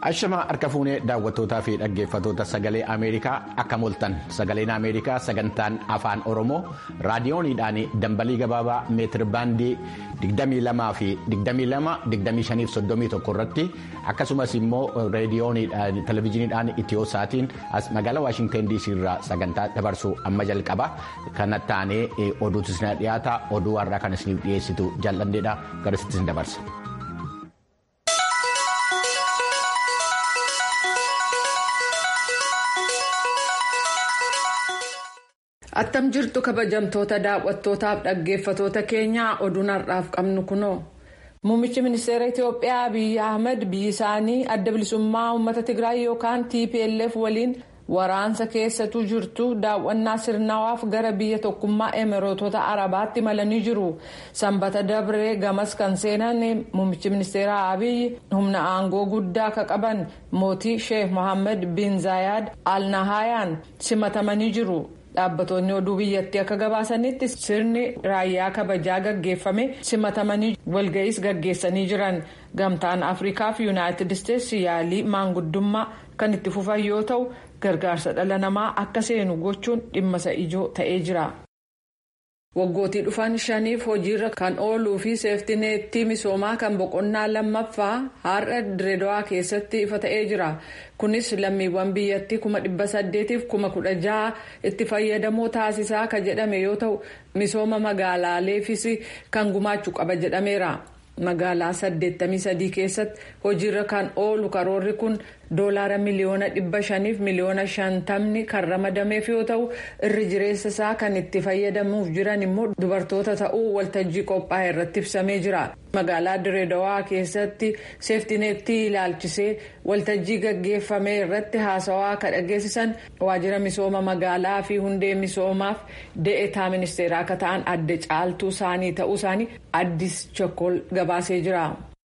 Ashamaa harka fuunee daawwattootaa fi dhaggeeffatoota sagalee Ameerikaa akka moltan sagaleen Ameerikaa sagantaan afaan Oromoo raadiyooniidhaan dambalii gabaabaa meetir baandii 22 fi 22 25 irratti akkasumas immoo reediyooniidhaan televezyiiniidhaan itiyoosaatiin as magaalaa Waashintan DC irraa sagantaa dabarsuu amma jalqaba kana taanee oduutu isin dhiyaata oduu har'aa kan isiniif dhiyeessitu jaalladheedha garasitti isin dabarsa. attam jirtu kabajamtoota daawwattootaaf dhaggeeffatoota keenyaa oduun har'aaf qabnu kunoo muummichi ministeera itiyoophiyaa abiyyi ahmed biyyi isaanii adda bilisummaa uummata tigraay yookaan tplf waliin waraansa keessatu jirtu daawwannaa sirnawaaf gara biyya tokkummaa emireetota arabaatti malanii jiru sanbata dabree gamas kan seenan muummichi ministeera abiyyi humna aangoo guddaa ka qaban mootii sheekh mohammed bin zaayaad al nahayaan simatamanii jiru. dhaabbattoonni oduu biyyattii akka gabaasanitti sirni raayyaa kabajaa gaggeeffame simatamanii walga'iis gaggeessanii jiran gamtaan afrikaa fi yuunaayitid isteetsi yaalii maanguddummaa kan itti fufan yoo ta'u gargaarsa dhala namaa akka seenu gochuun dhimma isa ijoo ta'ee jira. waggootii dhufan shaniif hojiirra kan ooluu fi seeftineettii misoomaa kan boqonnaa lammaffaa har'a direedawaa keessatti ifa ta'ee jira kunis lammiiwwan biyyattii kuma dhibba saddeetiif kuma kudha jaha itti fayyadamoo taasisaa ka jedhame yoo ta'u misooma magaalaaleefis kan gumaachuu qaba jedhameera magaalaa 83 keessatti hojiirra kan oolu karoorri kun doolaara miliyoona dhibba shaniif miliyoona shantamni kan ramadameef yoo ta'u irri jireessa isaa kan itti fayyadamuuf jiran immoo dubartoota ta'uu waltajjii qophaa'e irratti ibsamee jira magaalaa direedawaa keessatti seeftineettii ilaalchisee waltajjii gaggeeffame irratti haasawaa ka dhageessisan waajjira misooma magaalaa fi hundee misoomaaf de'etaa ministeeraa akka ta'an adda caaltuu isaanii ta'uu isaanii addis chokol gabaasee jira.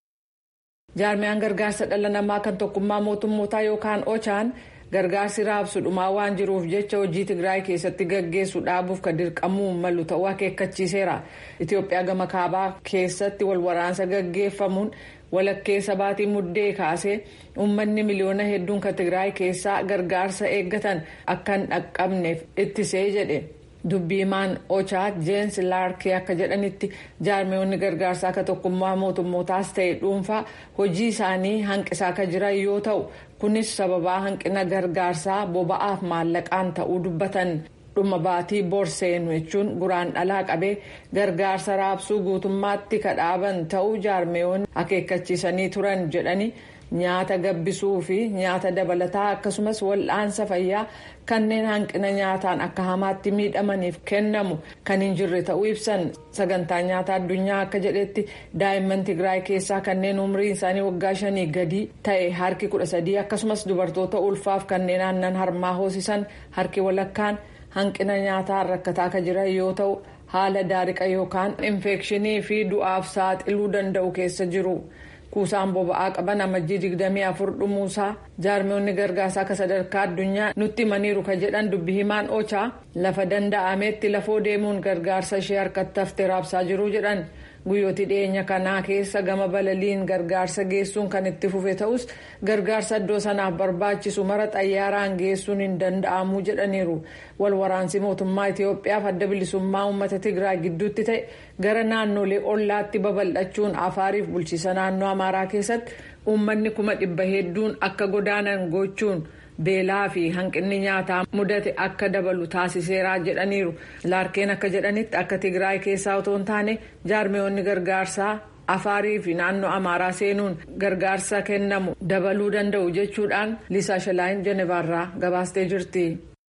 jaarmiyaan gargaarsa dhala namaa kan tokkummaa mootummootaa yookaan ochaan gargaarsi raabsu dhumaa waan jiruuf jecha hojii tigraay keessatti gaggeessu dhaabuuf kan dirqamuu malu ta'uu akeekkachiiseera itiyoophiyaa gama kaabaa keessatti walwaraansa gaggeeffamuun walakkeessa baatii muddee kaasee uummanni miliyoona hedduun kan tigraay keessaa gargaarsa eeggatan akka hin dhaqqabneef ittisee jedhe. dubbiimaan ochaa jeensi laarkee akka jedhanitti jaarmiyoonni gargaarsaa akka tokkummaa mootummootaas ta'e dhuunfaa hojii isaanii hanqisaa akka jiran yoo ta'u kunis sababaa hanqina gargaarsaa boba'aaf maallaqaan ta'uu dubbatan dhuma baatii borseenu jechuun guraan dhalaa qabee gargaarsa raabsuu guutummaatti kadhaaban ta'uu jaarmiyoonni akeekkachiisanii turan jedhanii. nyaata gabbisuu fi nyaata dabalataa akkasumas wal'aansa fayyaa kanneen hanqina nyaataan akka hamaatti miidhamaniif kennamu kan hin jirre ta'uu ibsan sagantaa nyaata addunyaa akka jedhetti daa'imman tigraay keessaa kanneen umriin isaanii waggaa shanii gadi ta'e harki kudha sadii akkasumas dubartoota ulfaaf kanneen aannan harmaa hoosisan harki walakkaan hanqina nyaataan rakkataa akka jiran yoo ta'u haala daariqa yookaan infekshinii fi du'aaf saaxiluu danda'u keessa jiru. kuusaan boba'aa qaban amajjii 24 dhumuusaa jaarmiyoonni gargaarsaa akka sadarkaa addunyaa nutti himaniiru ka jedhan dubbi himaan ochaa lafa danda'ametti lafoo deemuun gargaarsa ishee harkatti haftee raabsaa jiru jedhan guyyooti dhiyeenya kanaa keessa gama balaliin gargaarsa geessuun kan itti fufe ta'us gargaarsa iddoo sanaaf barbaachisu mara xayyaaraan geessuun hin danda'amu jedhaniiru walwaraansi mootummaa itiyoophiyaaf adda bilisummaa uummata tigraay gidduutti ta'e gara naannolee ollaatti babal'achuun afaariif bulchiisa naannoo amaaraa keessatti uummanni kuma dhibba hedduun akka godaanan gochuun. beelaa fi hanqinni nyaataa mudate akka dabalu taasiseeraa jedhaniiru laarkeen akka jedhanitti akka tigraay keessaa otoo hin taane jaarmiyoonni gargaarsaa afaarii fi naannoo amaaraa seenuun gargaarsa kennamu dabaluu danda'u jechuudhaan liisaa shalaayin jenevaarraa gabaastee jirti.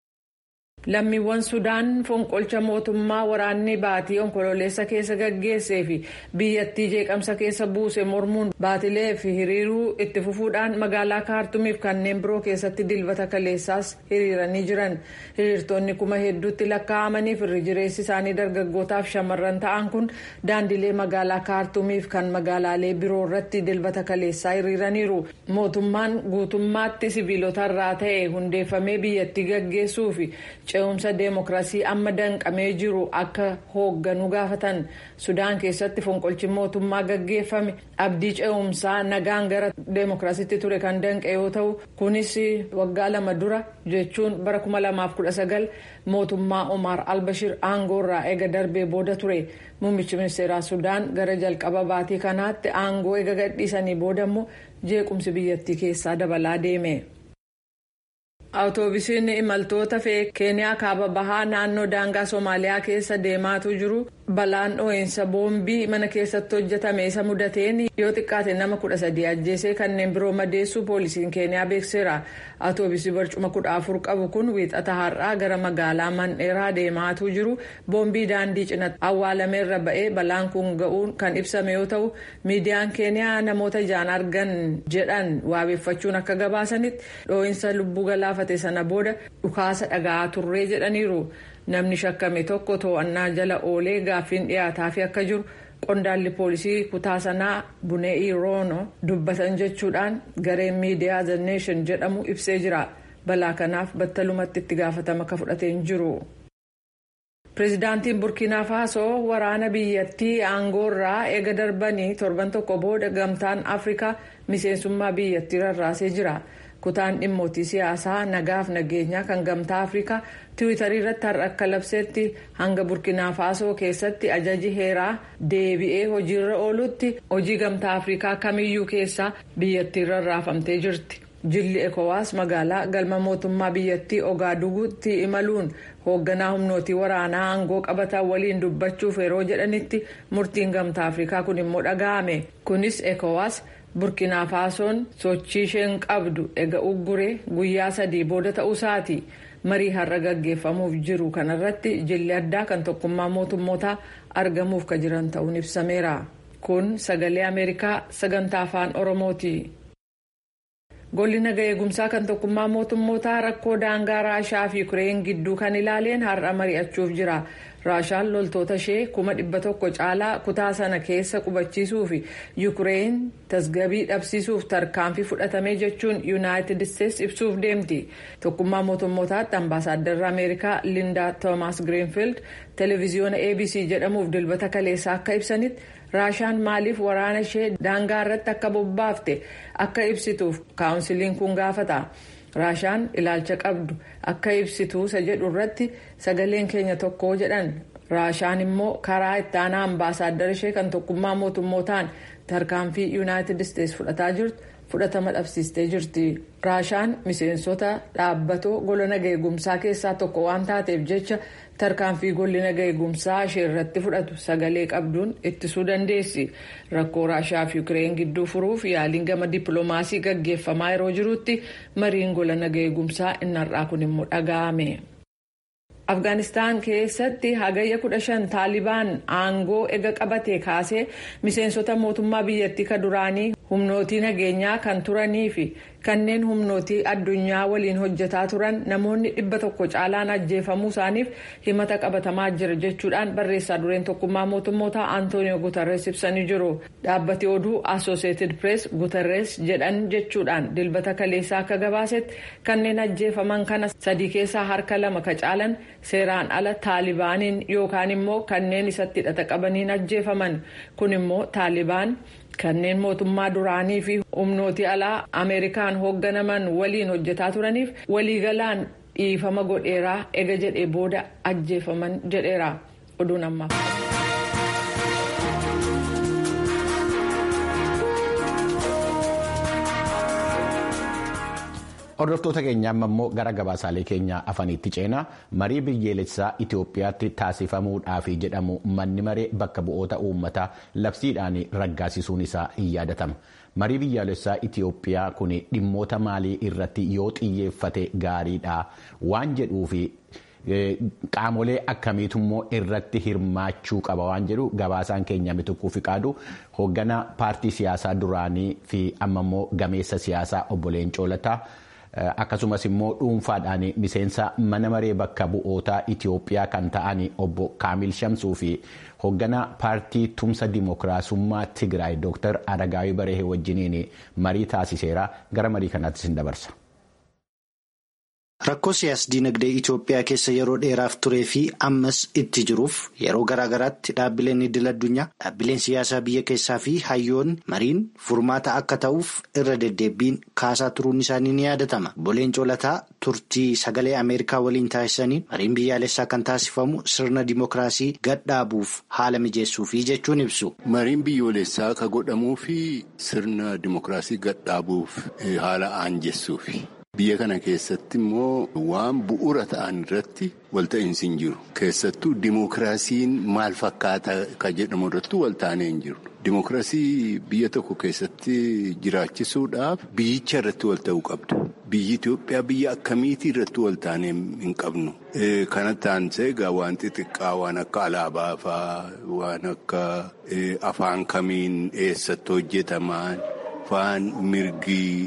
lammiiwwan sudaan fonqolcha mootummaa waraanni baatii onkololeessa keessa gaggeessee fi biyyattii jeeqamsa keessa buuse mormuun baatilee fi hiriiruu itti fufuudhaan magaalaa kaartumiif kanneen biroo keessatti dilbata kaleessaas hiriiranii jiran hiriirtonni kuma hedduutti lakkaa'amaniif irri jireessi isaanii dargaggootaaf shamarran ta'an kun daandilee magaalaa kaartumiif kan magaalaalee biroo irratti dilbata kaleessaa hiriiraniiru mootummaan guutummaatti sibiilotarraa ta'e hundeeffamee biyyattii gaggeessuu fi ce'umsa deemokiraasii amma danqamee jiru akka hoogganu gaafatan sudaan keessatti fonqolchi mootummaa gaggeeffame abdii ce'umsaa nagaan gara deemokiraasiitti ture kan danqe yoo ta'u kunis waggaa lama dura jechuun bara 2019 mootummaa Omar Albashir aangoorraa eega darbee booda ture muummichi ministeeraa sudaan gara jalqaba baatii kanaatti aangoo eega gadhiisanii booda immoo jeequmsi biyyattii keessaa dabalaa deeme. Awutoobisiin imaltoota fe'ee keeniyaa kaaba bahaa naannoo daangaa Somaaliyaa keessa deemaatu jiru balaan dho'iinsa boombii mana keessatti hojjetame isa mudateen yoo xiqqaate nama kudha sadii ajjeesee kanneen biroo madeessu poolisiin keeniyaa beekseera. Awutoobisii barcuma kudha afur qabu kun wiixata har'aa gara magaalaa mandheeraa deemaatu jiru boombii daandii cinatti awwaalameerra ba'ee balaan kun ga'uun kan ibsame yoo ta'u miidiyaan keeniyaa namoota ijaan argan jedhan waabeeffachuun akka gabaasanitti dho'iinsa lubbuu galaafate sana booda dhukaasa dhaga'aa turree jedhaniiru. namni shakkame tokko to'annaa jala oolee gaaffiin dhiyaataafi akka jiru qondaalli poolisii kutaa sanaa bunee'ii roono dubbatan jechuudhaan gareen miidiyaa the nation jedhamu ibsee jira balaa kanaaf battalumatti itti gaafatama akka fudhateen jiru. pireezidaantiin burkiinaa faasoo waraana biyyattii aangoorraa eega darbanii torban tokko booda gamtaan afrikaa miseensummaa biyyattii rarraasee jira. kutaan dhimmootii siyaasaa nagaaf nageenyaa kan gamtaa afrikaa tiwiitarii irratti har'a akka labseetti hanga burkinaa faasoo keessatti ajaji heeraa deebi'ee hojiirra oolutti hojii gamtaa afrikaa kamiyyuu keessaa biyyattii rarraafamtee jirti. jilli ekowaas magaalaa galma mootummaa biyyattii ogaadugutti imaluun hoogganaa humnootii waraanaa aangoo qabatan waliin dubbachuuf yeroo jedhanitti murtiin gamtaa afrikaa kun immoo dhaga'ame kunis ekowaas. burkinaa faasoon sochii isheen qabdu ega ugguree guyyaa sadii booda ta'uusaati marii har'a gaggeeffamuuf jiru kanarratti jilli addaa kan tokkummaa mootummootaa argamuuf ka jiran ta'uun ibsameera kun sagalee ameerikaa sagantaa afaan oromooti. golli naga eegumsaa kan tokkummaa mootummootaa rakkoo daangaa raashaa fi ukireen gidduu kan ilaaleen har'a mari'achuuf jira. raashaan loltoota ishee kuma dhibba tokko caalaa kutaa sana keessa qubachiisuu fi yuukireen tasgabii dhabsiisuuf tarkaanfii fudhatame jechuun yuunaayitid isteetsi ibsuuf deemti tokkummaa mootummootaatti ambaasaaddarri ameerikaa lindaa toomaas giriinfiild televiziyoona abc jedhamuuf dilbata kaleessaa akka ibsanitti raashaan maaliif waraana ishee daangaa irratti akka bobbaafte akka ibsituuf kaawunsiliin kun gaafata. raashaan ilaalcha qabdu akka ibsituu isa jedhu irratti sagaleen keenya tokko jedhan raashaan immoo karaa itti aanaa ambaasaaddara ishee kan tokkummaa mootummootaan tarkaanfii yuunaayitid isteetsi fudhataa jirtu fudhatama dhabsiistee jirti raashaan miseensota dhaabbatoo gola naga eegumsaa keessaa tokko waan taateef jecha tarkaanfii golli naga eegumsaa ishee irratti fudhatu sagalee qabduun ittisuu dandeessi rakkoo raashaa fi ukireen gidduu furuuf yaaliin gama dippiloomaasii gaggeeffamaa yeroo jirutti mariin gola naga eegumsaa innarraa kun immoo dhaga'ame. afgaanistaan keessatti hagayya kudha shan taalibaan aangoo ega qabate kaasee miseensota mootummaa biyyattii ka duraanii humnootii nageenyaa kan turanii fi kanneen humnootii addunyaa waliin hojjetaa turan namoonni dhibba tokko caalaan ajjeefamuu isaaniif himata qabatamaa jira jechuudhaan barreessaa dureen tokkummaa mootummoota antooniyoo guutarrees ibsanii jiru dhaabbati oduu asooseetid pirees guutarrees jedhan jechuudhaan dilbata kaleessaa akka gabaasetti kanneen ajjeefaman kana sadii keessaa harka lama ka caalan seeraan ala taalibaaniin yookaan immoo kanneen isatti hidhata qabaniin ajjeefaman kun immoo taalibaan kanneen mootummaa duraanii fi humnootii alaa ameerikaan hoogganaman waliin hojjetaa turaniif waliigalaan dhiifama godheeraa ega jedhee booda ajjeefaman jedheera oduun ammaa. Hordoftoota keenya amma immoo gara gabaasaalee keenya afaniitti ceenaa marii biyyoolessaa Itoophiyaatti taasifamuudhaaf jedhamu manni maree bakka bu'oota uummataa labsiidhaan raggaasisuun isaa hin yaadatama. Marii biyyoolessaa Itoophiyaa kun dhimmoota maalii irratti yoo xiyyeeffate gaariidha waan jedhuufi qaamolee akkamiitu immoo irratti hirmaachuu qaba waan jedhu gabaasaan keenya mituquu fi qaadu hoogganaa paartii siyaasaa duraanii fi amma immoo gameessa siyaasaa obbo Leencoo Lataa. akkasumas immoo dhuunfaadhaan miseensa mana maree bakka bu'ootaa Itoophiyaa kan ta'an obbo Kaamil Shamsuu fi hoogganaa paartii tumsa dimookiraasummaa Tigraay Dr. Aragaawii Barehee wajjiniin marii taasiseera gara marii kanaatti sin dabarsa. Rakkoo siyaas-dinagdee Itoophiyaa keessa yeroo dheeraaf turee fi ammas itti jiruuf yeroo garaa garaatti dhaabbileen idil addunyaa dhaabbileen siyaasaa biyya keessaa fi hayyoonni mariin furmaata akka ta'uuf irra deddeebiin kaasaa turuun isaanii ni yaadatama. Boleen Colataa turtii sagalee Ameerikaa waliin taasisaniin mariin biyyaalessaa kan taasifamu sirna dimookiraasii gadhaabuuf haala mijeessuufi jechuun ibsu. Mariin biyyoolessaa ka godhamuu fi sirna dimookiraasii gadhaabuuf haala aanjessuufi. Biyya kana keessatti immoo waan bu'uura ta'an irratti walta'iinsi hin jiru. Keessattuu dimookiraasiin maal fakkaata ka jedhamu irratti walta'anii hin jiru. Dimookiraasii biyya tokko keessatti jiraachisuudhaaf biyyicha irratti walta'uu qabdu. Biyyi Itoophiyaa biyya akkamiitii irratti walta'anii hin qabnu. Kana taansee egaa waan xixiqqaa waan akka alaabaa fa'aa waan akka afaan kamiin eessatti hojjetaman. Afaan mirgii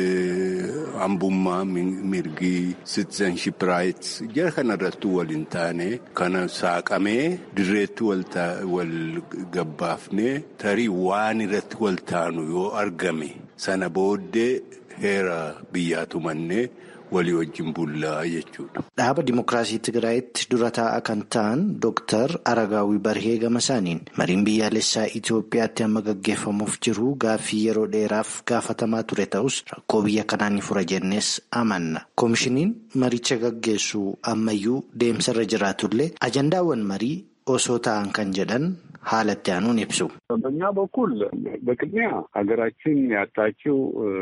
hambummaa mirgii citizenship rights jara kanarratti waliin taane kana saaqamee dirreetti wal gabbaafnee tarii waan irratti wal taanu yoo argame sana booddee heera biyyaa tumannee. walii wajjin bullaa jechuudha. Dhaaba Dimookiraasii Tigraayitti dura taa'aa kan ta'an Dooktar Aragaawii Barhee Gamasaaniin mariin biyyaalessaa Itoophiyaatti amma gaggeeffamuuf jiru gaaffii yeroo dheeraaf gaafatamaa ture ta'us rakkoo biyya kanaa ni fura jennees amanna. Koomishiniin maricha gaggeessu ammayyuu deemsarra jiraatullee ajandaawwan marii osoo ta'an kan jedhan haalatti aanuun ibsu. በእኛ በኩል በቅድሚያ ሀገራችን ያጣችው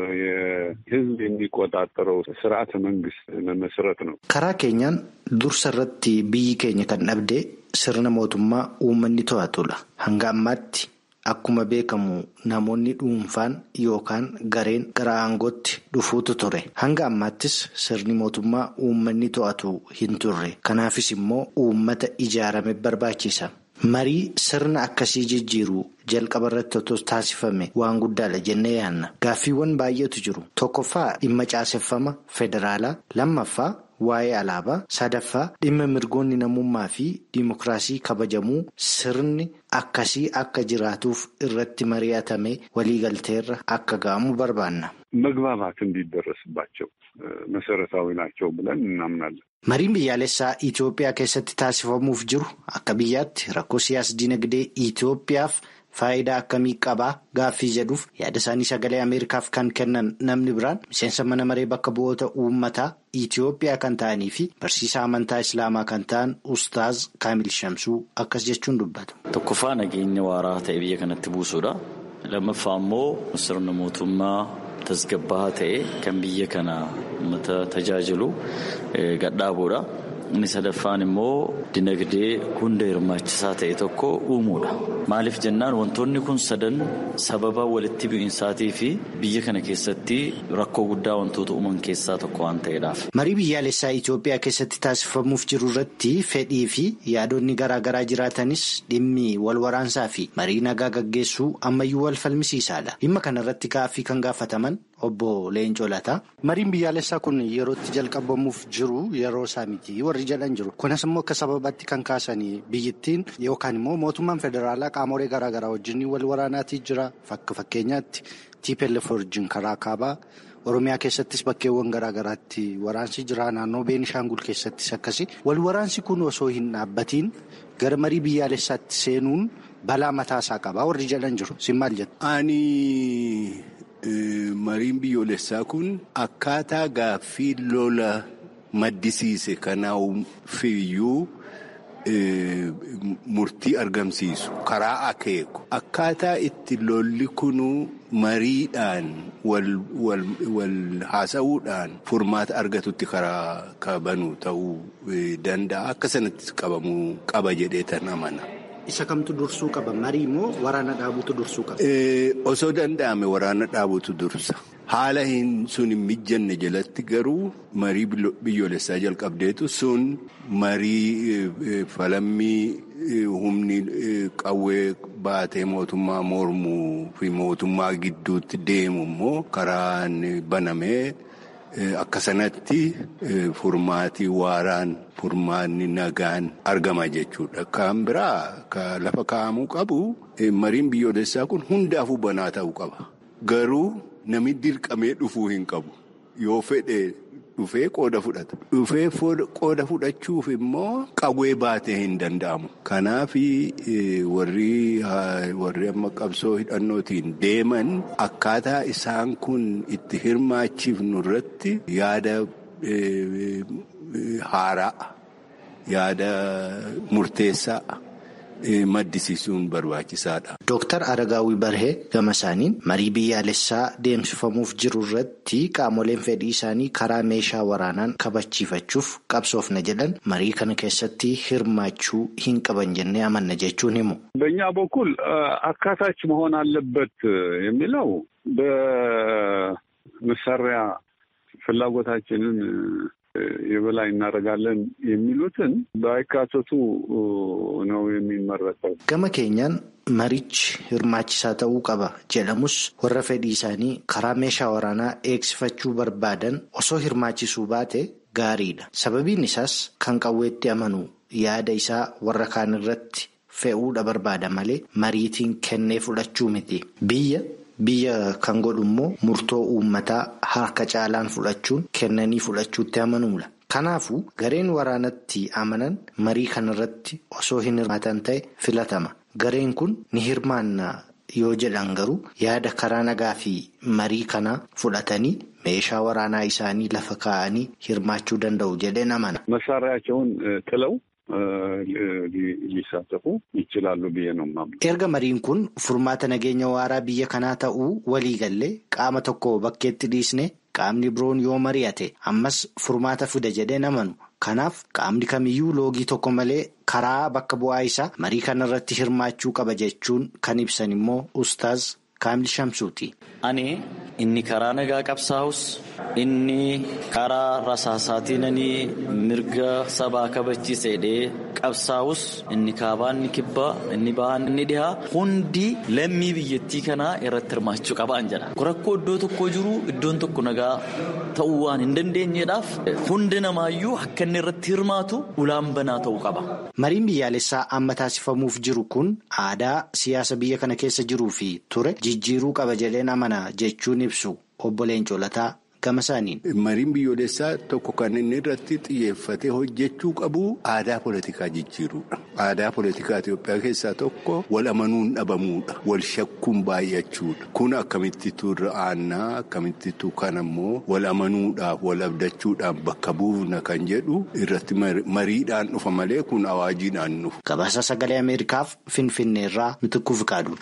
የሕዝብ የሚቆጣጠረው ስርዓተ መንግስት መመስረት ነው። karaa keenyaan dursa irratti biyyi keenya kan dhabde sirna mootummaa uummanni to'atudha. hanga ammaatti akkuma beekamu namoonni dhuunfaan yookaan gareen gara aangootti dhufuutu ture. hanga ammaattis sirni mootummaa uummanni to'atu hin turre. kanaafis immoo uummata ijaarame barbaachisa. marii sirna akkasii jijjiiruu jalqaba irratti otoo taasifame waan guddaadha jennee yaanna gaaffiiwwan baay'eetu jiru tokkoffaa dhimma caaseffama federaalaa lammaffaa waa'ee alaabaa sadaffaa dhimma mirgoonni namummaa fi diimokiraasii kabajamuu sirni akkasii akka jiraatuuf irratti mari'atame waliigalteerra akka ga'amu barbaanna. መግባባት እንዲደረስባቸው መሰረታዊ ናቸው ብለን እናምናለን። Mariin biyyaalessaa Itoophiyaa keessatti taasifamuuf jiru akka biyyaatti rakkoo siyaas-dinagdee Itoophiyaaf faayidaa akkamii qabaa gaaffii jedhuuf yaada isaanii sagalee Ameerikaaf kan kennan namni biraan miseensa mana maree bakka bu'oota uummataa Itoophiyaa kan ta'anii fi barsiisaa amantaa Islaamaa kan ta'an Ustaaz Kaamil Shamsuu akkas jechuun dubbatu. Tokkoffaa nageenya waaraa ta'e biyya kanatti buusuudha. Lammaffaa immoo sirna mootummaa tasgabbaa'aa ta'e kan biyya kana uummata tajaajilu gadhaabuudha. Inni sadaffaan immoo dinagdee hunda hirmaachisaa ta'e tokko uumuudha. Maaliif jennaan wantoonni kun sadan sababa walitti bu'insaatii fi biyya kana keessatti rakkoo guddaa wantoota uuman keessaa tokko waan ta'eedhaaf. Marii biyyaalessaa Itoophiyaa keessatti taasifamuuf jiru irratti fedhii fi yaadonni garaa garaa jiraatanis dhimmi wal waraansaa fi marii nagaa gaggeessuu ammayyuu wal falmisiisaadha. Dhimma kana irratti gaaffii kan gaafataman obbo Leencoo Lataa. Mariin biyyaalessaa kun yerootti jalqabamuuf jiru yeroo isaa miti warri jedhan jiru. Kunis immoo akka sababaatti kan kaasanii biyyittiin yookaan immoo mootummaan federaalaa qaamolee garaa garaa wajjin wal waraanaatii jira. Fakka fakkeenyaatti TPLF wajjin karaa kaabaa. Oromiyaa keessattis bakkeewwan garaa garaatti waraansi jira. Naannoo Beenishaangul keessattis akkasi. Wal waraansi kun osoo hin dhaabbatiin gara marii biyyaalessaatti seenuun balaa mataasaa qaba. Warri jedhan jiru. Sin maal jettu? Ani mariin biyyoolessaa kun akkaataa gaaffii lola maddisiise kanaafiyyuu murtii argamsiisu karaa akeeku akkaataa itti lolli kunuu mariidhaan wal haasa'uudhaan furmaata argatutti karaa kabanu ta'uu danda'a akka sanatti qabamuu qaba jedhee tan amana. Isa kamtu dursuu qaba? Marii moo waraana dhaabutu dursuu qaba? Osoo danda'ame waraana dhaabutu dursa. Haala hin sun hin mijanne jalatti garuu marii biyyoolessaa jalqabdeetu sun marii falammii humni qawwee baatee mootummaa mormuu fi mootummaa gidduutti deemu immoo karaan banamee akka sanatti furmaatii waaraan furmaanni nagaan argama jechuudha. Kan biraa lafa kaa'amuu qabu mariin biyyoolessaa kun hundaafuu banaa ta'uu qaba. Garuu namni dirqamee dhufuu hin qabu. Yoo fedhe dhufee qooda fudhata. Dhufee qooda fudhachuuf immoo qawwee baatee hin danda'amu. Kanaaf warri warri amma qabsoo hidhannootiin deeman akkaataa isaan kun itti hirmaachifnu irratti yaada haaraa yaada murteessaa. maddisiisuun barbaachisaadha. Dooktar Aragaawii Barhee gama isaaniin marii biyyaalessaa deemsifamuuf jiru irratti qaamoleen fedhii isaanii karaa meeshaa waraanaan kabachiifachuuf qabsoofna jedhan marii kana keessatti hirmaachuu hin qaban jennee amanna jechuun himu. በእኛ በኩል አካታች መሆን አለበት የሚለው በመሳሪያ ፍላጎታችንን የበላይ እናደርጋለን የሚሉትን ባይካተቱ ነው የሚመረጠው። Gama keenyaan marichi hirmaachisaa ta'uu qaba jedhamus warra fedhii isaanii karaa meeshaa waraanaa eegsifachuu barbaadan osoo hirmaachisuu baate gaariidha. Sababiin isaas kan qawweetti amanu yaada isaa warra kaan irratti fe'uudha barbaada malee mariitiin kennee fudhachuu miti. Biyya Biyya kan godhu immoo murtoo uummataa harka caalaan fudhachuun kennanii fudhachuutti amanuudha. Kanaafuu gareen waraanatti amanan marii kanarratti osoo hin hirmaatan ta'e filatama. Gareen kun ni hirmaanna yoo jedhan garuu yaada karaa nagaa fi marii kanaa fudhatanii meeshaa waraanaa isaanii lafa kaa'anii hirmaachuu danda'u jedheen amana. መሳሪያቸውን ጥለው ሊሳተፉ ይችላሉ ብዬ ነው የማምነው። Erga mariin kun furmaata nageenya waaraa biyya kanaa ta'uu walii gallee qaama tokko bakkeetti dhiisne qaamni biroon yoo mari'ate ammas furmaata fida jedheen amanu. Kanaaf qaamni kamiyyuu loogii tokko malee karaa bakka bu'aa isaa marii kanarratti hirmaachuu qaba jechuun kan ibsan immoo ustaaz Kaamil Shamsuuti. Ani inni karaa nagaa qabsaa'us inni karaa rasaasaatiinanii mirga sabaa kabachiisedhee qabsaa'us inni kaabaa inni kibbaa inni bahaa inni dhihaa hundi lammii biyyattii kanaa irratti hirmaachuu qabaan jedha. Rakkoo iddoo tokko jiru iddoon tokko nagaa ta'uu waan hin dandeenyeedhaaf hundi namaayyuu akka inni irratti hirmaatu ulaan banaa ta'uu qaba. Mariin biyyaalessaa amma taasifamuuf jiru kun aadaa siyaasa biyya kana keessa jiruu fi ture jijjiiruu qaba jedheen amana jechuun ibsu obbo Leencoo Lataa gama isaaniin. Mariin biyyoolessaa tokko kan inni irratti xiyyeeffatee hojjechuu qabu aadaa politikaa jijjiiruudha. Aadaa politikaa Itoophiyaa keessaa tokko wal amanuun dhabamuudha. Wal shakkuun baay'achuudha. Kun akkamittitu irra aannaa akkamittitu kan ammoo wal amanuudhaaf wal abdachuudhaan bakka buufna kan jedhu irratti mariidhaan dhufa malee kun awaajiidhaan dhufu. Gabaasa sagalee Ameerikaaf Finfinneerraa Mitikkuu Fikaaduudha.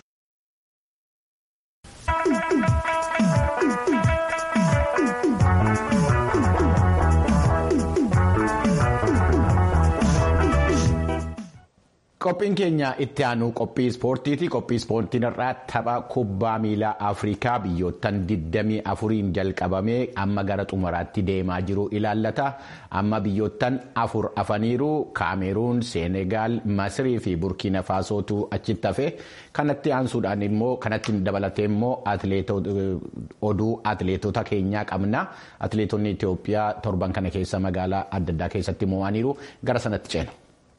Qophiin keenya itti aanu qophii ispoortiiti. Qophii ispoortiin irraa tapha kubbaa miilaa Afrikaa biyyoottan 24 jalqabamee amma gara xumuraatti deemaa jiru ilaallata. Amma biyyoottan afur afaniiru Kaameruun, Seenegaal, Masirii fi Burkiina Faasootu achitti hafe. Kanatti aansuudhaan immoo kanatti dabalatee immoo oduu atileetota keenyaa qabna. Atileetonni Itoophiyaa torban kana keessa magaalaa adda addaa keessatti mo'aniiru gara sanatti ceenu.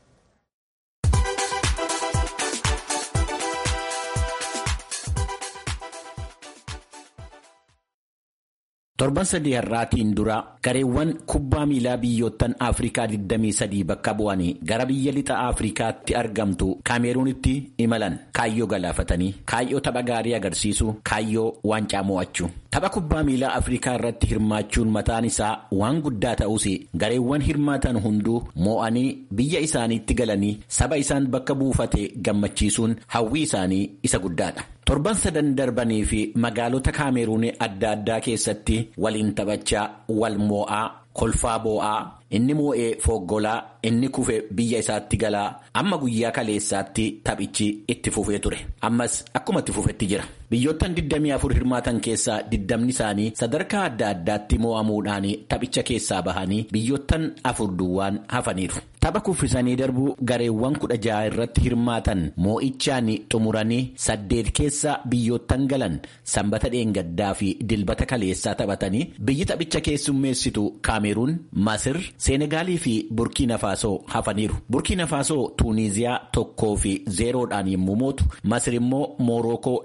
Torban sadii har'aatiin dura gareewwan kubbaa miilaa biyyoottan Afrikaa 23 bakka bu'anii gara biyya lixa Afrikaatti argamtu Kaameruunitti imalan kaayyoo galaafatanii kaayyoo tapha gaarii agarsiisu kaayyoo waancaa mo'achuu. Tapha kubbaa miilaa Afrikaa irratti hirmaachuun mataan isaa waan guddaa ta'us gareewwan hirmaatan hunduu mo'anii biyya isaaniitti galanii saba isaan bakka buufate gammachiisuun hawwii isaanii isa guddaadha. Torban sadan darbanii fi magaalota Kaameruun adda addaa keessatti waliin taphachaa wal moo'aa kolfaa boo'aa inni moo'ee foggolaa inni kufe biyya isaatti galaa amma guyyaa kaleessaatti taphichi itti fufee ture ammas akkuma itti fufetti jira. Biyyoottan 24 hirmaatan keessaa 20 isaanii sadarkaa adda addaatti moo'amuudhaan taphicha keessaa bahanii biyyoottan afur duwwaan hafaniiru. Tapha kuffisanii darbuu gareewwan kudha jaha irratti hirmaatan moo'ichaan xumuranii saddeet keessa biyyoottan galan sanbata dheengaddaa fi dilbata kaleessaa taphatanii biyyi taphicha keessummeessitu Kaameruun, Masir, Seenegaalii fi Burkiina Faasoo hafaniiru. Burkiina Faasoo Tuuniiziyaa tokkoo fi zeeroodhaan yommuu mootu Masir immoo Moorookoo lamaaf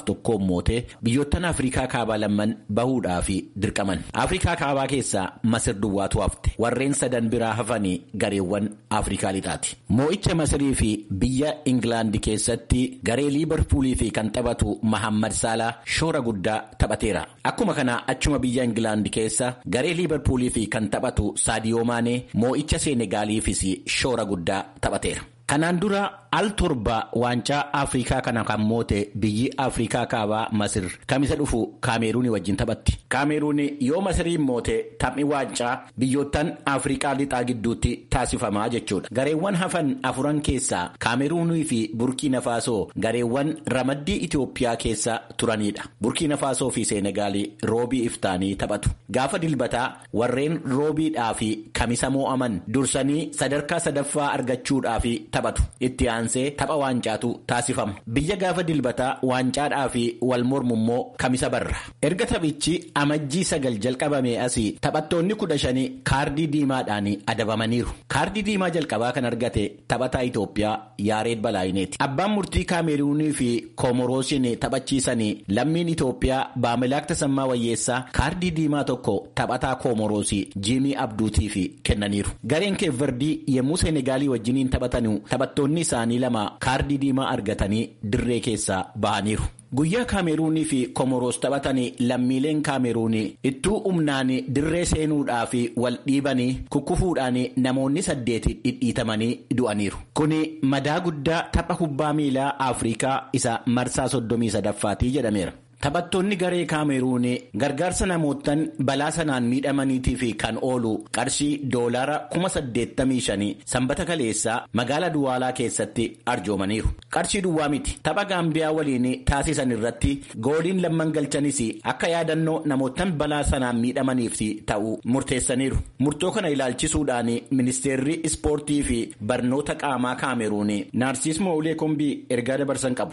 tokkoon mootee biyyoottan Afrikaa kaabaa lamman bahuudhaaf dirqaman. Afrikaa kaabaa keessaa Masir duwwaatu hafte. Warreen sadan biraa hafanii gareewwan Afrikaa lixaati. Moo'icha Masirii fi biyya Ingilaandi keessatti garee Liibarpuulii fi kan taphatu Mahammad Saalaa shoora guddaa taphateera. Akkuma kana achuma biyya Ingilaandi keessa garee Liibarpuulii fi kan taphatu Saadiyoo Maanee moo'icha Seenegaaliifis shoora guddaa taphateera. Kanaan dura al torba waancaa Afrikaa kana kan moote biyyi Afrikaa kaabaa Masir kamisa dhufu Kaameruunii wajjin taphatti. Kaameruun yoo Masiriin moote taphni waancaa biyyoottan Afrikaa lixaa gidduutti taasifamaa jechuudha. Gareewwan hafan afuran keessaa Kaameruunii fi Burkiina Faasoo gareewwan ramaddii Itoophiyaa keessa turanidha. Burkiina Faasoo fi Seenegaalii roobii iftaanii taphatu. Gaafa dilbataa warreen roobiidhaa fi kamisa moo'aman dursanii sadarkaa sadaffaa argachuudhaaf taphatu. Itti aansee tapha waancaatu taasifama. Biyya gaafa dilbataa waancaadhaa fi wal mormu immoo kamisa barra. Erga taphichi amajjii sagal jalqabamee asii taphattoonni kudha shanii kaardii diimaadhaan adabamaniiru. Kaardii diimaa jalqabaa kan argate taphataa Itoophiyaa Yaareed Balaayineeti. Abbaan murtii Kaameruunii fi Koomoroosiin taphachiisanii lammiin Itoophiyaa Baamilaak Tasammaa Wayyeessaa kaardii diimaa tokko taphataa Koomoroosii Jiimii Abduutiif kennaniiru. Gareen Keevverdii yommuu Seenegaalii wajjiniin taphatanu taphattoonni isaanii lama kaardii diimaa argatanii dirree keessaa bahaniiru. Guyyaa Kaameruunii fi Komoroos taphatanii lammiileen Kaameruunii ittuu humnaan dirree seenuudhaaf wal dhiibanii kukkufuudhaan namoonni saddeeti dhidhiitamanii du'aniiru. Kuni madaa guddaa tapha kubbaa miilaa Afrikaa isa marsaa soddomii sadaffaatii jedhameera. Taphattoonni garee Kaameruun gargaarsa namootaan balaa sanaan miidhamaniitiif kan oolu qarshii doolaara kuma saddeettamii shanii sanbata kaleessaa magaalaa Duwaalaa keessatti arjoomaniiru. Qarshii duwwaa miti. Tapha Gaambiyaa waliin taasisan irratti gooliin lamman galchanis akka yaadannoo namootaan balaa sanaan miidhamaniif ta'u murteessaniiru. Murtoo kana ilaalchisuudhaan ministeerri ispoortii fi barnoota qaamaa Kaameruun Naarsis Moolee Kombii ergaa dabarsan qabu.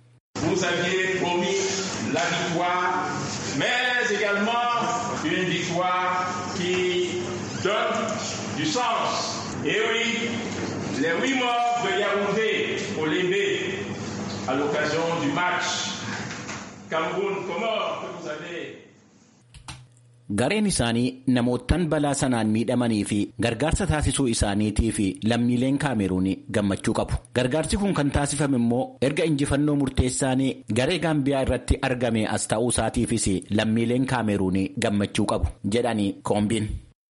la victoire, mais également une victoire qui donne du sens. Et oui, les huit morts de Yaoundé au Lébé à l'occasion du match Cameroun-Comore que vous avez Gareen isaanii namootaan balaa sanaan miidhamanii fi gargaarsa taasisuu isaaniitii fi lammiileen kaameruun gammachuu qabu. Gargaarsi kun kan taasifame immoo erga injifannoo murteessaan garee gaambiyaa irratti argame as ta'uu isaatiifis lammiileen kaameruun gammachuu qabu jedhanii koombiin.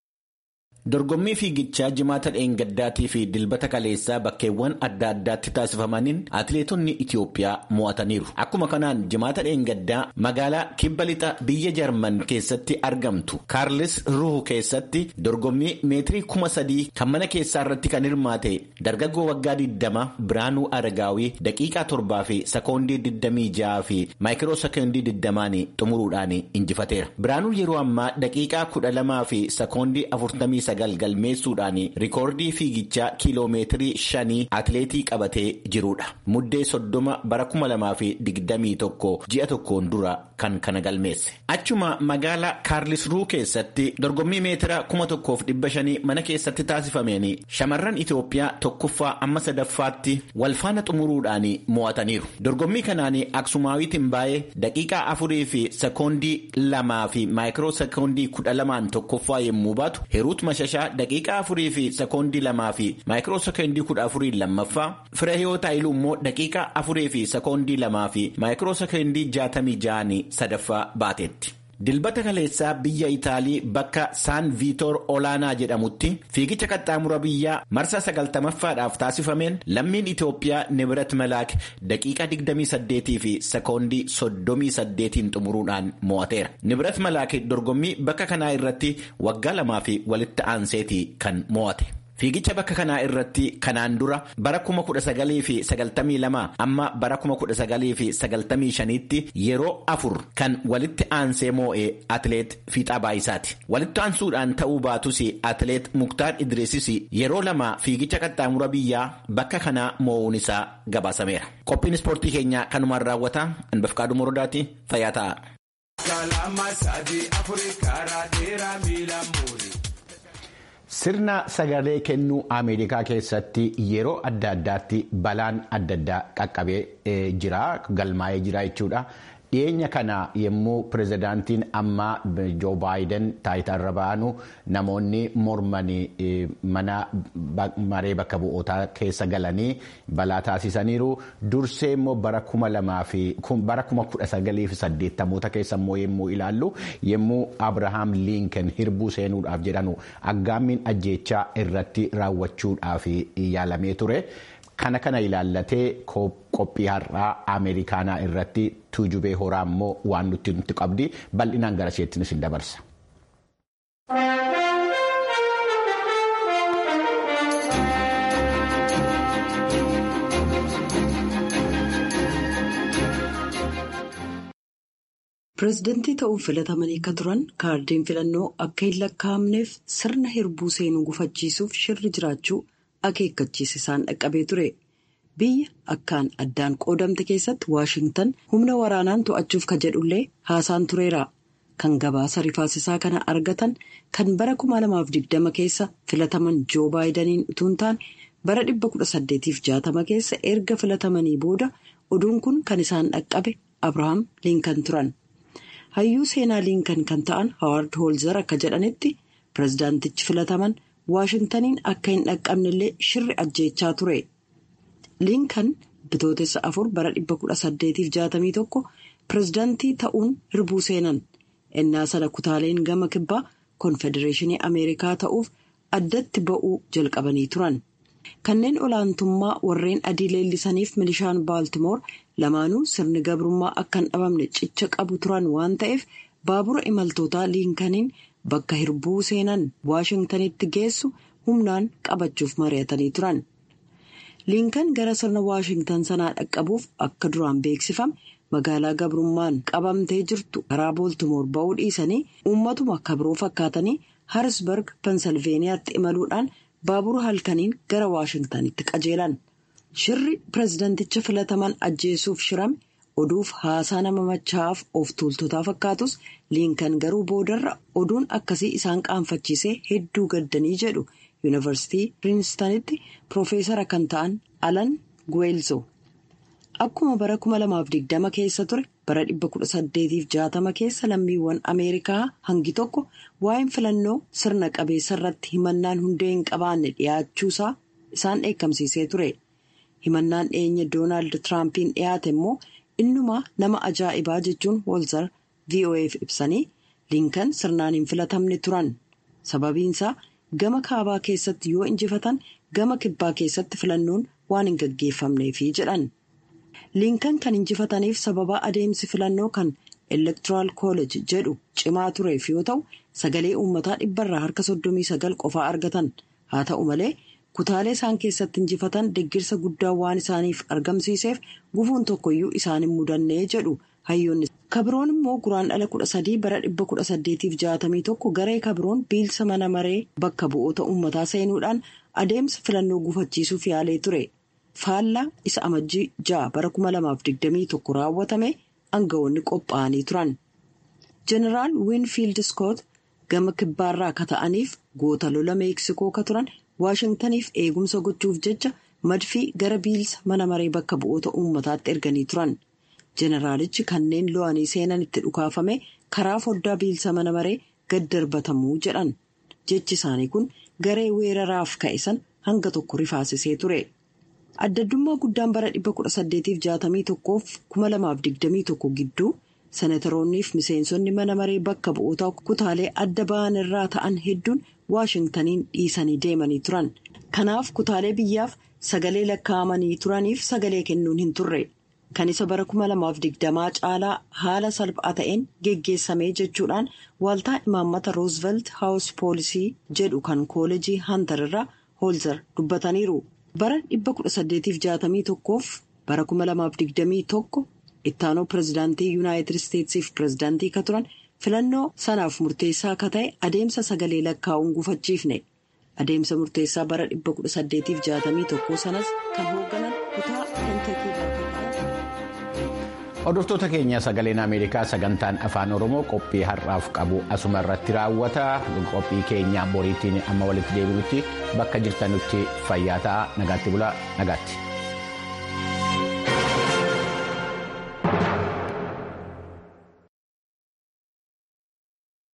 Dorgommii fiigichaa jimaata dheengaddaatii fi dilbata kaleessaa bakkeewwan adda addaatti taasifamaniin atileetonni Itiyoophiyaa mo'ataniiru. Akkuma kanaan jimaata dheengaddaa magaalaa kibba lixa biyya Jarman keessatti argamtu Kaarlis Ruhu keessatti dorgommii meetirii kuma sadii kan mana keessaa irratti kan hirmaate dargaggoo waggaa 20 Biraanuu Aragaawii daqiiqaa torbaa fi sekoondii 26 fi maayikiroo sekoondii 20 xumuruudhaan injifateera. Biraanuun yeroo ammaa daqiiqaa 12 fi sekoondii 40 galmeessuudhaan rikoordii fiigichaa kiiloomeetirii shanii atileetii qabatee jirudha. Muddee soddoma bara kuma lamaa fi digdamii tokko ji'a tokkoon dura kan kana galmeesse. Achuma magaalaa Kaarlisruu keessatti dorgommii meetira kuma tokkoof dhibba shanii mana keessatti taasifameen shamarran Itoophiyaa tokkoffaa amma sadaffaatti walfaana xumuruudhaan mo'ataniiru. Dorgommii kanaan Aksumaawitiin baay'ee daqiiqaa afurii fi sekoondii lamaa fi maayikiroo sekoondii kudha lamaan tokkoffaa yommuu baatu Heruut Mashashaa daqiiqaa afurii fi sekoondii lamaa fi maayikiroo sekoondii kudha afurii lammaffaa Fireehiyoo Taayiluu immoo daqiiqaa afurii fi sekoondii lamaa fi maayikiroo sekoondii jaatamii ja'anii sadaffaa baateetti. Dilbata kaleessaa biyya Itaalii bakka Saan Viitoor Olaanaa jedhamutti fiigicha qaxxaamura biyyaa marsaa sagaltamaffaadhaaf taasifameen lammiin Itoophiyaa Nibirat Malaak daqiiqaa 28 fi sekoondii 38 xumuruudhaan mo'ateera. Nibirat Malaak dorgommii bakka kanaa irratti waggaa lamaa fi walitti aanseeti kan mo'ate. Fiigicha bakka kanaa irratti kanaan dura bara kuma kudha sagalii fi sagaltamii lama amma bara kuma kudha sagalii fi sagaltamii shaniitti yeroo afur kan walitti aansee moo'ee atileet Fiixaa Baayisaati. Walitti aansuudhaan ta'uu baatus atileet Muktaar Idriisis yeroo lama fiigicha qaxxaamura biyyaa bakka kanaa moo'uun isaa gabaasameera. Qophiin ispoortii keenyaa kanumaan raawwata. Anbafqaaduu Morodaati fayyaa ta'a. Sirna sagalee kennuu Ameerikaa keessatti yeroo adda addaatti balaan adda addaa qaqqabee jira galmaa'ee jira jechuudha. dhiyeenya kana yommuu pirezidaantiin ammaa joo baayiden taayitaarra ba'anu namoonni mormanii mana maree bakka bu'ootaa keessa galanii balaa taasisaniiru dursee immoo bara kuma lamaa fi bara kuma kudha sagalii fi saddeettamoota keessa immoo yommuu ilaallu yommuu abrahaam liinken hirbuu seenuudhaaf jedhanu aggaammiin ajjeechaa irratti raawwachuudhaaf yaalamee ture. Kana kana ilaallatee qophii har'aa Ameerikaanaa irratti tuujubee horaa immoo waan nuti nuti qabdi bal'inaan gara isheettinis hin dabarsa. Pireezidantii ta'uun filatamanii akka turan kaardiin filannoo akka hin lakkaa'amneef sirna hirbuu seenuu gufachiisuuf shirri jiraachuu akeekkachiisa isaan dhaqqabee ture. Biyya akkaan addaan qoodamte keessatti Waashingtan humna waraanaan to'achuuf ka jedhullee haasaan tureera. Kan gabaasa rifaasisaa kana argatan kan bara 2020 keessa filataman Joo Baayidaniin utuu hin taane bara 1860 keessa erga filatamanii booda oduun kun kan isaan dhaqqabe Abrahaam Liinkan turan. Hayyuu seenaa Liinkan kan ta'an Hawaard Hoolzar akka jedhanitti pireezidaantichi filataman Waashintaniin akka hin dhaqqabnellee shirri ajjeechaa ture. Liinkan bitootessa afur bara 1861 pireezidaantii ta'uun hirbuu seenan. Innaa sana kutaaleen gama kibbaa konfedereeshinii Ameerikaa ta'uuf addatti ba'uu jalqabanii turan. Kanneen olaantummaa warreen adii leellisaniif milishaan Baaltimoor lamaanuu sirni gabrummaa akka hin dhabamne cicha qabu turan waan ta'eef baabura imaltootaa liinkaniin bakka hirbuu seenan Waashingtanitti geessu humnaan qabachuuf mari'atanii turan. Liinkan gara sirna Waashingtan sanaa dhaqqabuuf akka duraan beeksifame magaalaa gabrummaan qabamtee jirtu karaa Booltimoor ba'uu dhiisanii uummatuma kabroo fakkaatanii Harisberg Pensilveeniyaatti imaluudhaan baabura halkaniin gara Waashingtanitti qajeelan. Shirri pireezidanticha filataman ajjeesuuf shirame oduuf haasaa nama machaa'aaf of tuultotaa fakkaatus liinkan garuu boodarra oduun akkasii isaan qaanfachiisee hedduu gaddanii jedhu yuunivarsiitii piriinstanitti piroofeesara kan ta'an alan guweelzo. Akkuma bara 2020 keessa ture bara 1860 keessa lammiiwwan Ameerikaa hangi tokko waa'een filannoo sirna qabeessa irratti himannaan hundee hin qabaanne dhiyaachuusaa isaan dheekkamsiisee ture. Himannaan dhiyeenya Doonaald Tiraampiin dhiyaate immoo innumaa nama ajaa'ibaa jechuun Hoolzar VOA'f ibsanii liinkan sirnaan hin filatamne turan. Sababiinsaa gama kaabaa keessatti yoo injifatan gama kibbaa keessatti filannoon waan hin gaggeeffamneefi jedhan. liinkan kan injifataniif sababa adeemsi filannoo kan elektoraal kooleej jedhu cimaa tureef yoo ta'u sagalee uummataa dhibbarraa harka soddomii sagal qofaa argatan haa ta'u malee kutaalee isaan keessatti injifatan deggirsa guddaa waan isaaniif argamsiiseef gufuun tokkoyyuu isaan hin mudannee jedhu hayyoonni. kabroon immoo guraan dhala kudha sadii bara dhibba kudha saddeetiif jaatamii tokko garee kabroon biilsa mana maree bakka bu'oota uummataa seenuudhaan adeemsa filannoo gufachiisuuf yaalee ture. faallaa isa amajjii ja'a bara 2021 raawwatame aangawoonni qophaa'anii turan. Jeneraal Winfield Scott gama kibbaarraa ka ta'aniif goota lola meeksikoo ka turan waashingtaniif eegumsa gochuuf jecha madfii gara biilsa mana maree bakka bu'oota uummataatti erganii turan. Jeneraalichi kanneen lo'anii seenan itti dhukaafame karaa foddaa biilsa mana maree gad darbatamuu jedhan. Jechi isaanii kun garee weeraraaf ka'e san hanga tokko rifaasisee ture. addaddummaa guddaan bara 1861 2021 gidduu senatoroonniif miseensonni mana maree bakka bu'oota kutaalee adda ba'an irraa ta'an hedduun waashingtaniin dhiisanii deemanii turan kanaaf kutaalee biyyaaf sagalee lakkaa'amanii turaniif sagalee kennuun hin turre kan isa bara 2020 caalaa haala salphaa ta'een geggeessamee jechuudhaan waaltaa imaammata roosvelt haawus poolisii jedhu kan kooleejii hantar irraa hoolzar dubbataniiru. bara 1861f bara 2021 ittaanoo pireezidaantii yuunaayitid isteetsiif pireezidaantii ka turan filannoo sanaaf murteessaa ka ta'e adeemsa sagalee lakkaa'uun gufachiifne adeemsa murteessaa bara 1861 sanas kan hoogganan kutaa kentakii Hordoftoota keenya sagaleen Ameerikaa sagantaan afaan Oromoo qophii har'aaf qabu asuma irratti raawwata. Qophii keenya boriitiin amma walitti deebinutti bakka jirtanutti fayyaa ta'aa nagaatti bulaa nagaatti.